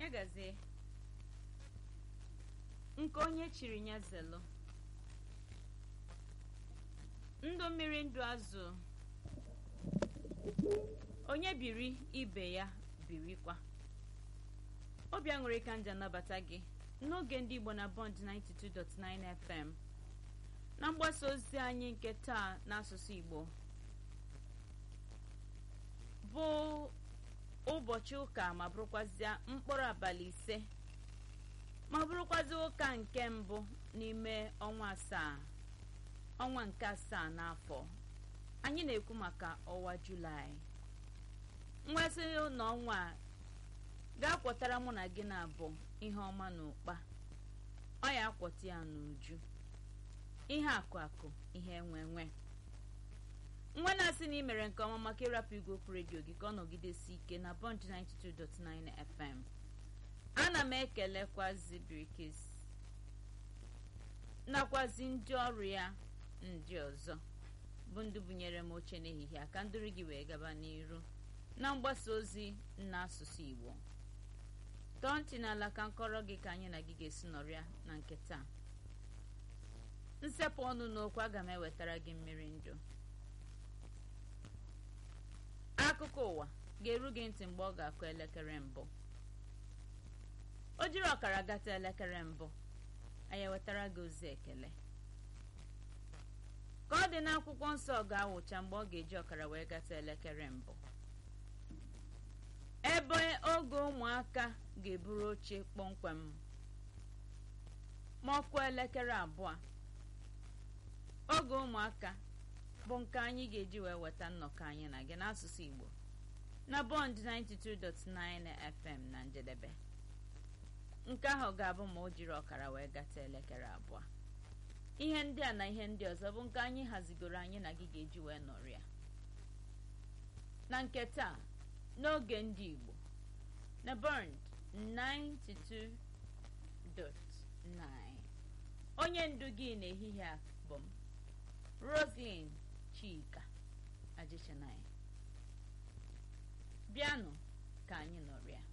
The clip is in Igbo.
ya gazie nke onye chiri ya zelu ndụ mmiri ndụ azụ onye biri ibe ya birikwa obi aṅụrị ka nja nabata gị n'oge ndị igbo na bond 92.9 fm na mgbasa ozi anyị nke taa n'asụsụ igbo bụ ụbọchị ụka ma bụrụkwazịa mkpụrụ abalị ise ma bụrụkwazị ụka nke mbụ n'ime ọnwa asaa ọnwa nke asaa n'afọ anyị na-ekwu maka ọnwa julaị nwesị n'ọnwa a ga-akwọtara mụ na gị na-abụ ihe ọma na ụkpa ọ ya akwọta ya n'uju ihe akụ akụ ihe enwe enwe nwa na-asị na ị mere nke ọma maka ịrapụ igwe okwu redio gị ka ọ nọgidesi ike na bond 92.9 fm ana m ekelekwazi birikis nakwazi ndị ọrụ ya ndị ọzọ bụ ndị bunyere m oche n'ehihie aka ndụrụ gị wee gaba n'iru na mgbasa ozi n'asụsụ igbo tọọ ntị n'ala ka nkọrọ gị ka anyị na gị ga-esi nọrịa na nke taa nsepụ ọnụ n'okwu aga m ewetara gị mmiri ndụ akụkọ ụwa ga-eru gị ntị mgbe ọ ga-akụ elekere mbụ o jiri ọkara gata elekere mbụ anyị ewetara gị ozi ekele ka ọ dị n'akwụkwọ nsọ ga-awụcha mgbe ọ ga-eji ọkara wee gata elekere mbụ ebe oge ụmụaka ga-eburu oche kpọmkwem ma ọkụ elekere abụọ oge ụmụaka bụ nke anyị ga-eji wee weta nnọkọ anyị na gị n'asụsụ igbo na bond 92.9 fm na njedebe nke ahụ ga-abụ ma o jiri ọkara wee gata elekere abụọ ihe ndị a na ihe ndị ọzọ bụ nke anyị hazigoro anyị na gị ga-eji wee nọrịa na nke taa n'oge ndị igbo na bond 92.9 onye ndu gị n'ehihie a bụ m roslyn chika ajichanaya bịanụ ka anyị nọrịa